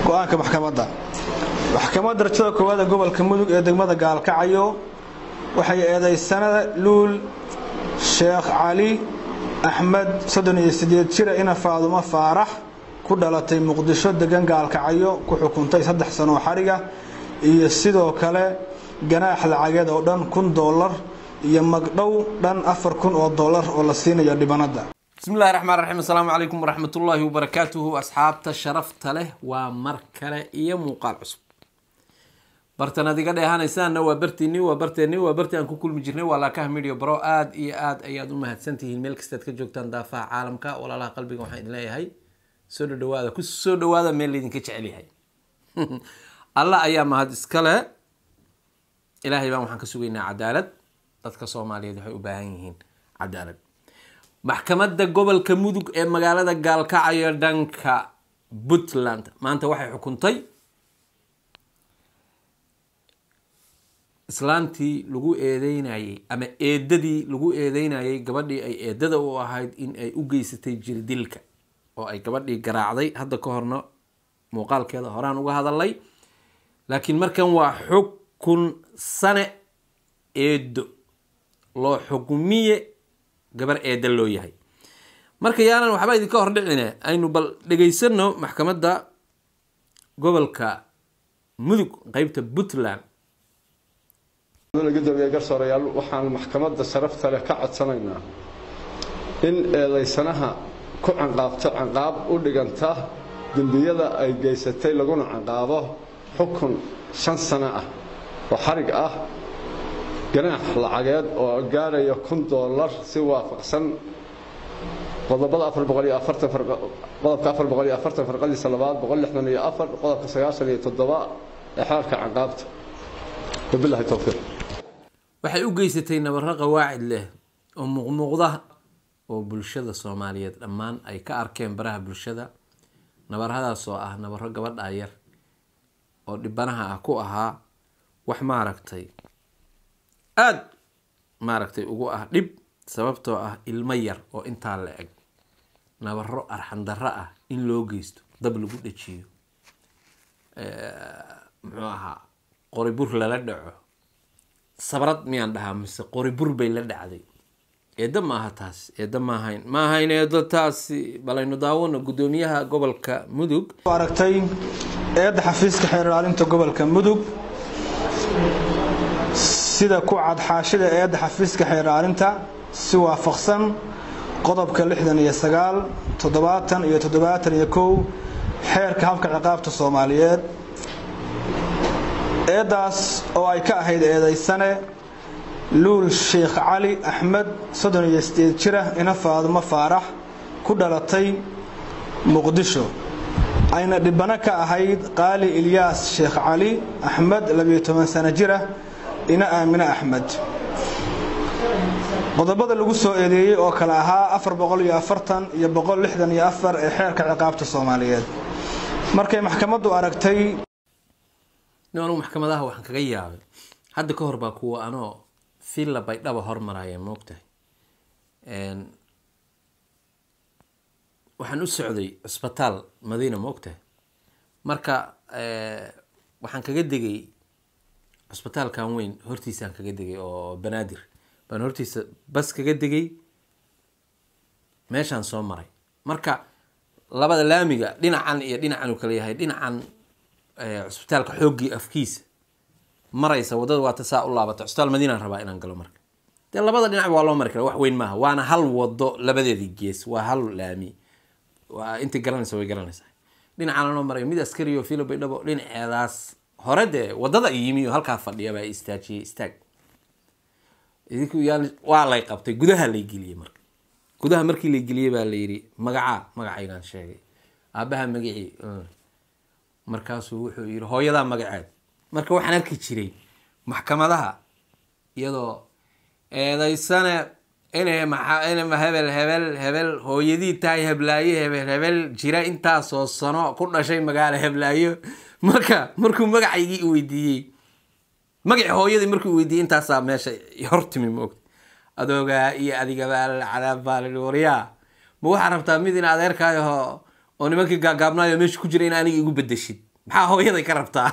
go-aanka maxkamadda maxkamadda darajada koowaad ee gobolka mudug ee degmada gaalkacyo waxay eedaysanada luul sheekh cali axmed soddon iyo siddeed jira ina faadumo faarax ku dhalatay muqdisho degan gaalkacyo ku xukuntay saddex sanoo xariga iyo sidoo kale ganaax lacageed oo dhan kun doolar iyo magdhow dhan afar kun oo doolar oo la siinayo dhibanadda bismi illahi raxmaan raxiim assalaamu calaykum waraxmatullaahi wabarakaatuhu asxaabta sharafta leh waa mar kale iyo muuqaal cusub bartan ad iga dheehanaysaanna waa bartiini waa barteeni waa bartii aan ku kulmi jirnay waa laakaha media bro aada iyo aada ayaad u mahadsantihiin meel kastaad ka joogtaan daafaha caalamka walaalaha qalbiga waxaan idin leeyahay soo dhadhawaada ku soo dhawaada meel laydinka jecel yahay alla ayaa mahad iskale ilaahay baan waxaan ka sugaynaa cadaalad dadka soomaaliyeed waxay u baahan yihiin cadaalad maxkamadda gobolka mudug ee magaalada gaalkacyo dhanka puntland maanta waxay xukuntay islaantii lagu eedeynayay ama eedadii lagu eedeynayay gabadhii ay eedada u ahayd in ay u geysatay jirdilka oo ay gabadhii garaacday hadda ka horna muuqaalkeeda horaan uga hadalay laakiin markan waa xukun sane eedo loo xukumiye gabar eeda loo yahay marka yaanan waxba idinka hordhicine aynu bal dhegaysano maxkamadda gobolka mudug qeybta puntland gudoomiye garsoorayaal waxaan maxkamadda sharafta leh ka codsanaynaa in eedaysanaha ku canqaabto canqaab u dhiganta dembiyada ay geysatay laguna canqaabo xukun shan sano ah oo xarig ah ganaax lacageed oo gaaraya kun doolar si waafaqsan qodobada qodobka farqadiisa labaad qodobka sagaashan iyo toddoba ee xeerka canqaabta wabilahi towfiiq waxay u geysatay nabaro qawaacid leh oo muuqmuuqda oo bulshada soomaaliyeed dhammaan ay ka arkeen baraha bulshada nabaradaas oo ah nabaro gabadha yar oo dhibanaha ah ku ahaa wax maaragtay aada maaragtay ugu ah dhib sababtoo ah ilmo yar oo intaa la eg nabaro arxandarro ah in loo geysto dab lagu dhajiyo muxuu ahaa qoribur lala dhaco sabrad miyaan dhahaa mise qoribur bay la dhacday eedda maaha taas eedda maahayn ma ahayn eeddo taasi balaynu daawano guddoomiyaha gobolka mudug aragtay eedda xafiiska xeer ilaalinta gobolka mudug sida ku cad xaashida eedda xafiiska xeer ilaalinta si waafaqsan qodobka lixdan iyo sagaal toddobaatan iyo toddobaatan iyo kow xeerka habka ciqaabta soomaaliyeed eeddaas oo ay ka ahayd eedaysane luul sheekh cali axmed soddon iyo sideed jira ina faadumo faarax ku dhalatay muqdisho ayna dhibano ka ahayd qaali ilyaas sheekh cali axmed labiyo toban sano jira ina aamine axmed qodobada lagu soo eedeeyey oo kale ahaa afar boqol iyo afartan iyo boqol lixdan iyo afar ee xeerka ciqaabta soomaaliyeed markay maxkamaddu aragtay anugu maxkamadaha waxaan kaga yaabay hadda ka hor baa kuwa anoo villa baydhaba hormaraya moogtahay waxaan u socday cusbitaal madiina moogtahay marka waxaan kaga degay cusbitaalkan weyn hortiisaan kaga degay oo banaadir baan hortiisa bas kaga degay meeshaan soo maray marka labada laamiga dhinacan iyo dhinacan uu kala yahay dhinacan cusbitaalka xooggii afkiisa maraysa wadada waata saa u laabata cusbitaal madiinaan rabaa inaan galo marka dee labada dhinac waa loo mari kara wax weyn maaha waana hal wado labadeedii gees waa hal laami waa intay garanaysa way garanaysaa dhinacaan loo maray mid askari oo filo baydhabo dhinaceedaas hore dee wadada yimi oo halkaa fadhiya baa istaajiyey istaag idinku yaan waa lay qabtay gudaha lay geliyey marka gudaha markii lay geliyey baa la yidhi magacaa magacaygaan sheegay aabaha magacii markaasuu wuxuu yidhi hooyadaa magaceed marka waxaan arki jiray maxkamadaha iyadoo eedaysane inay ma hebel hebel hebel hooyadii tahay heblaayo hebel hebel jira intaasoo sano ku dhashay magaalo heblaayo marka markuu magacaygii weydiiyey magacii hooyadii markuu weydiiyey intaasaa meesha hortimi moogta adoogaa iyo adigabaa cadaab baa la waryaa ma waxaa rabtaa mid in adeerkaayaho oo nimankii gaagaabnaayo meesha ku jira in aniga igu bedeshid maxaa hooyaday ka rabtaa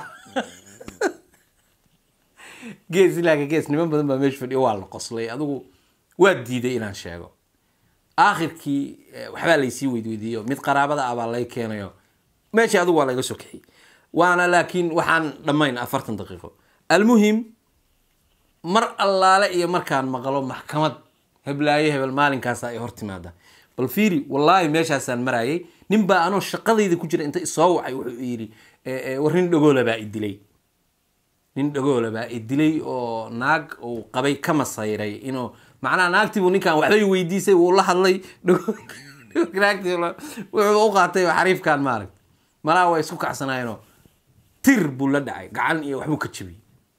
gees ilaaga gees niman badan baa meesha fadhiyo waa la qoslay adigu waa diiday inaan sheego aakhirkii eh, waxbaa laysii weydweydiiyo mid qaraabada ah baa lay keenayo meeshii adigu waa layga soo kaxiyey waana laakiin waxaan dhammayn afartan daqiiqo almuhim mar allaale iyo markaan maqlo maxkamad heblaayo hebel maalinkaasa ay hor timaada bal fiiri wallaahi meeshaasaan marayay nin baa anoo shaqadayda ku jira inta isoo wacay wuxuu yidhi eh, eh, war nin dhagoola baa i dilay nin dhagoola baa i dilay oo naag uu qabay ka masayray inuu macnaha naagtiibuu ninkan waxbay weydiisay wuu la hadlay dhagool- naagtii la- wuxuu u qaatay xariifkan maaragta malaha waa isku kacsanaayeenoo tir buu la dhacay gacan iyo waxbuu ka jebiyey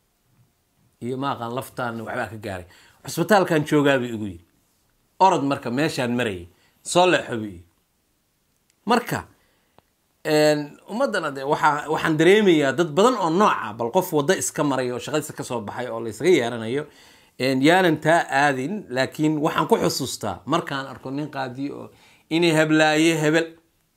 iyo maaqaan laftaan waxbaa ka gaaray cusbitaalkan joogaabuu igu yidhi orod marka meeshaan marayay soo leexo buu yidhi marka ummaddana de waxaa waxaan dareemayaa dad badan oo nooca bal qof waddo iska maray oo shaqadiisa kasoo baxay oo laysaga yeeranayo yaanan taa aadin laakiin waxaan ku xusuustaa markaan arko nin qaadiyo oo inay heblaaye hebel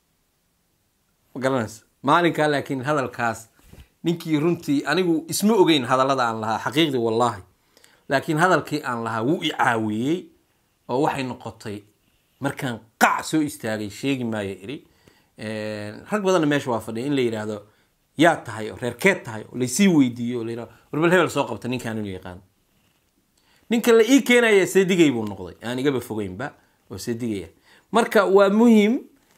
ma garanaysa maalinkaa laakiin hadalkaas ninkii runtii anigu isma ogeyn hadallada aan lahaa xaqiiqdii wallaahi laakiin hadalkii aan lahaa wuu i caawiyey oo waxay noqotay markaan qac soo istaagay sheegi maayo iri rag badanna meesha waa fadhiya in la yidhaahdo yaa tahay oo reerkeed tahay oo laysii weydiiyo oo la yidhahdo warbal hebel soo qabta ninkaan inuu yaqaan ninka la ii keenaya seedigay buu noqday aan igaba fogeynba oo seedigaya marka waa muhiim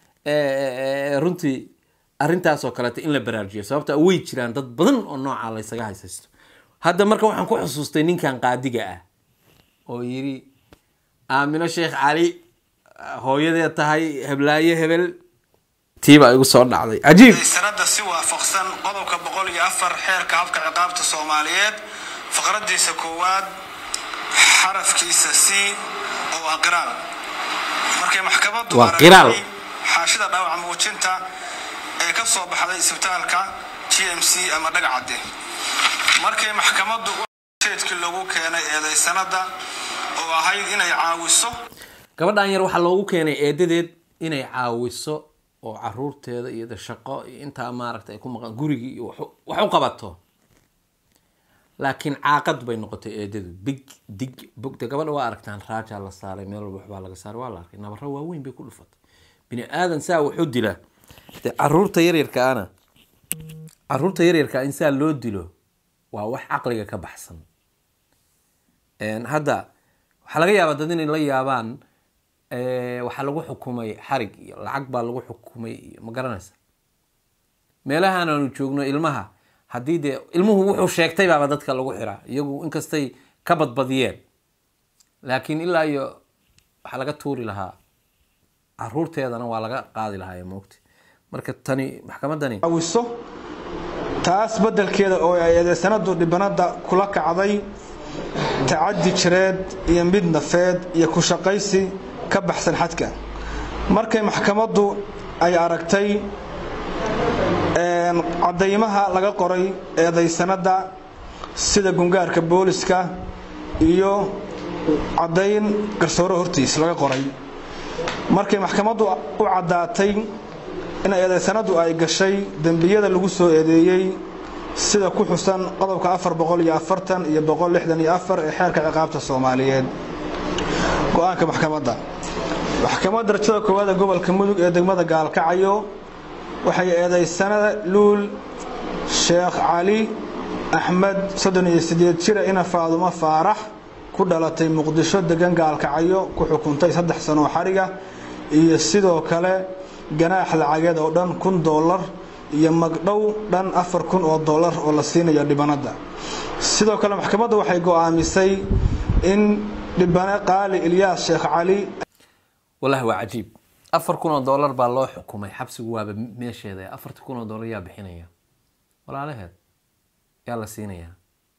runtii arrintaasoo kaleeto in la baraarujiyo sababta way jiraan dad badan oo nooca laysaga haysaysto hadda marka waxaan ku xusuustay ninkan qaadiga ah oo yidhi aamino sheekh cali hooyadee tahay heblaaye hebel tiibaa igu soo dhacday cajiib sanada si waafaqsan qodobka boqol iyo afar xeerka habka ciqaabta soomaaliyeed faqradiisa koowaad xarafkiisa c oo ah qiraal markay maxkamadu Waa qiraal. aragtay xaashida dhaawac muujinta ee ka soo baxday isbitaalka g m c ama dhagacadde markay maxkamadu jeedkii lagu keenay eedaysanada oo ahayd inay caawiso gabadhan yar waxaa loogu keenay eedadeed inay caawiso oo caruurteeda iyo de shaqo iyo intaa maaragta ay ku maqan gurigii iyo wax u- wax u qabato laakiin caaqad bay noqotay eedadu big dig bogda gabadha waa aragtaan raajaa la saaray meel walba waxbaa laga saaray waa la arkay nabaro waaweyn bay ku dhufatay bini aadan saa wuxuu dilaa de caruurta yaryarkaana caruurta yaryarkaa in saa loo dilo waa wax caqliga ka baxsan Een, hadda waxaa laga yaabaa dad inay la yaabaan eh, waxaa lagu xukumay xarig iyo lacag baa lagu xukumay iyo ma garanaysa meelahan aanu joogno ilmaha haddii dee ilmuhu wuxuu sheegtay baaba dadka lagu xiraa iyagu inkastay ka badbadiyeen laakiin ilaa iyo waxaa laga tuuri lahaa caruurteedana waa laga qaadi lahaa moogta marka tani maxkamadani caawiso taas beddelkeeda oo ay eedeysanadu dhibanada kula kacday tacadi jireed iyo mid nafeed iyo ku shaqaysi ka baxsan xadka markay maxkamaddu ay aragtay een, caddaymaha laga qoray eedaysanada sida gungaarka booliska iyo caddayn garsoore hortiis laga qoray markay maxkamaddu u caddaatay in eedaysanadu ay gashay dembiyada lagu soo eedeeyey sida ku xusan qodobka afar boqol iyo afartan iyo boqol lixdan iyo afar ee xeerka ciqaabta soomaaliyeed go-aanka maxkamadda maxkamadda darajada koowaad ee gobolka mudug ee degmada gaalkacyo waxay eedaysanada luul sheekh cali axmed soddon iyo sideed jira ina faadumo faarax ku dhalatay muqdisho degan gaalkacyo ku xukuntay saddex sano oo xariga iyo sidoo kale ganaax lacageed oo dhan kun doolar iyo magdhow dhan afar kun oo doolar oo la siinayo dhibanada sidoo kale maxkamadda waxay go'aamisay in dhibane qaali ilyaas sheekh cali wallahi waa cajiib afar kun oo dollar baa loo xukumay xabsigu waaba meesheeda afarta kun oo dollar yaa bixinaya walaalaheed yaa la siinayaa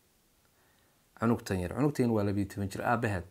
cunugtan yar cunugtan waa labiyo toban jir aabaheed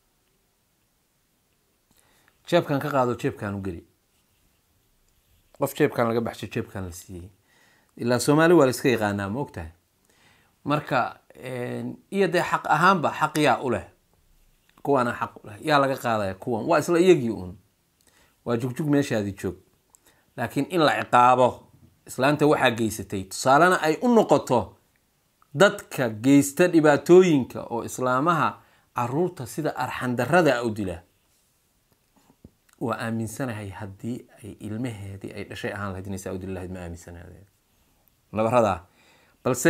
jeebkan ka qaado jeebkan u geli qof jeebkan laga baxsho jeebkan la siiyey ilaa soomaali waa la iska yaqaanaa ma ogtahay marka iyo dee xaq ahaanba xaq yaa u leh kuwaana xaq u leh yaa laga qaadaya kuwan waa isla iyagii uun waa jugjug meeshaadii joog laakiin in la ciqaabo islaanta waxaa geysatay tusaalena ay u noqoto dadka geysta dhibaatooyinka oo islaamaha caruurta sida arxandarada u dila waa aaminsanahay haddii ay ilmaheedii ay dhashay ahaan lahayd inay saa u dili lahayd ma aaminsanahay nabaradaa balse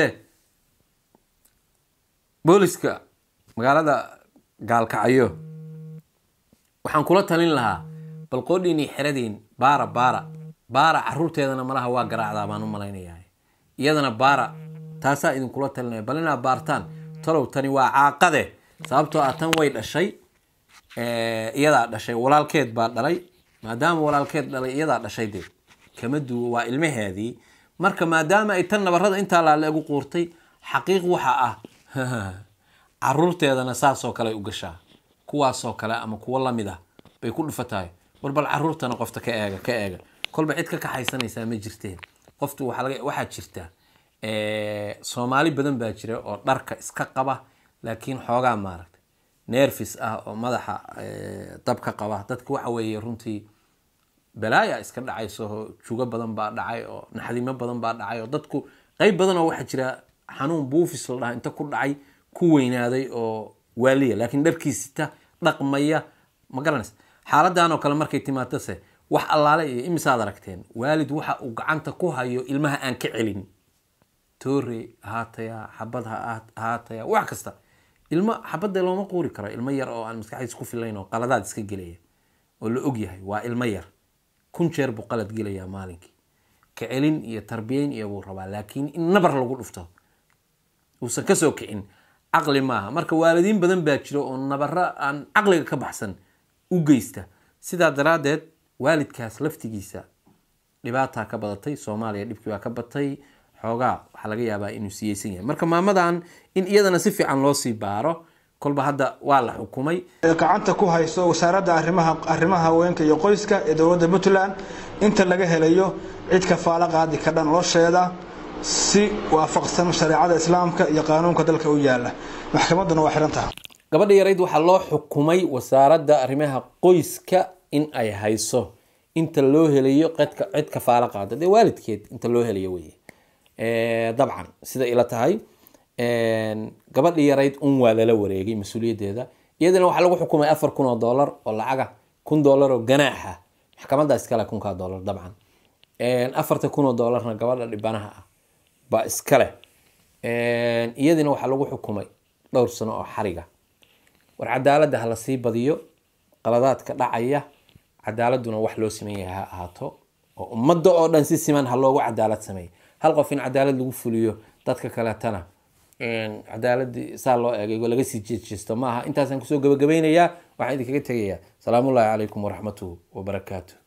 booliska magaalada gaalkacyo waxaan kula talin lahaa bal qoodhiinii xeradiin baara baara baara caruurteedana malaha waa garaacdaa baan u malaynayaa iyadana baara taasaa idinkula talinaya bal inaa baartaan talow tani waa caaqade sababtoo ah tan way dhashay iyadaa dhashay walaalkeed baa dhalay maadaama walaalkeed dhalay iyadaa dhashay dee kama duwo waa ilmaheedii marka maadaama ay tan nabarada intaa laale ugu quurtay xaqiiq waxa ah caruurteedana saasoo kale u gashaa kuwaasoo kale ama kuwo lamid ah bay ku dhufatahay war bal caruurtana qofta ka eega ka eega kolba cid ka kaxaysanaysaa ma jirteen qoftu waxaa jirta soomaali badan baa jira oo dharka iska qaba laakiin xoogaa maaragtay nerfis ah oo madaxa dabka qaba dadka waxa weeye runtii balaaya iska dhacayso jugo badan baa dhacay oo naxdimo badan baa dhacay oo dadku qeyb badan oo waxaa jira xanuun buufis la dhaha inta ku dhacay ku weynaaday oo waaliya laakiin dharkiisita dhaqmaya ma garanaysa xaaladan oo kale markay timaatose wax allaale iyo imisaad aragteen waalid waxa uu gacanta ku hayo ilmaha aan ka celin toore ahaataya xabad ha ahaataya wax kasta ilmo xabadda looma quuri karo ilmo yar oo aan maskaxdiis ku filayn oo qaladaad iska gelaya oo la og yahay waa ilmo yar kun jeer buu qalad gelayaa maalinkii ka celin iyo tarbiyeyn iyo buu rabaa laakiin in nabar lagu dhufto uusan kasoo kicin caqli maaha marka waalidiin badan baa jira oo nabaro aan caqliga ka baxsan u geysta sidaa daraaddeed waalidkaas laftigiisa dhibaataa ka badatay soomaaliya dhibkii baa ka batay xoogaa waxaa laga yaabaa inuu siyeysan yahay marka maamadan in iyadana si fiican loo sii baaro kolba hadda waa la xukumay gacanta ku hayso wasaaradda arrimaha arrimaha haweenka iyo qoyska ee dowladda puntland inta laga helayo cid kafaalo qaadi ka dhan nolosheeda si waafaqsan shareecada islaamka iyo qaanuunka dalka u yaala maxkamadduna waa xihan tahay gabadha yarayd waxaa loo xukumay wasaaradda arrimaha qoyska in ay hayso inta loo helayo qedka cid kafaalo qaada dee waalidkeed inta loo helayo weye dabcan sida ila tahay gabadhi yarayd un waa lala wareegay mas-uuliyaddeeda iyadana waxaa lagu xukumay afar kun oo dollar oo lacaga kun dollar oo ganaaxa maxkamadda iskale kunkaa dollar dabcan afarta kun oo dollarna gabadha dhibanaha ah baa iskale iyadina waxaa lagu xukumay dhowr sano oo xariga war cadaaladda ha la sii badiyo qaladaadka dhacaya cadaaladuna wax loo siman yahay ha ahaato oo ummadda oo dhan si siman ha loogu cadaalad sameeyo hal qof in cadaalad lagu fuliyo dadka kaleetana cadaaladii saa loo eegay laga sii jeejeesto maaha intaasaan kusoo gabagabaynayaa waxaan idinkaga tegayaa salaamullaahi calaykum waraxmatuhu wabarakaatu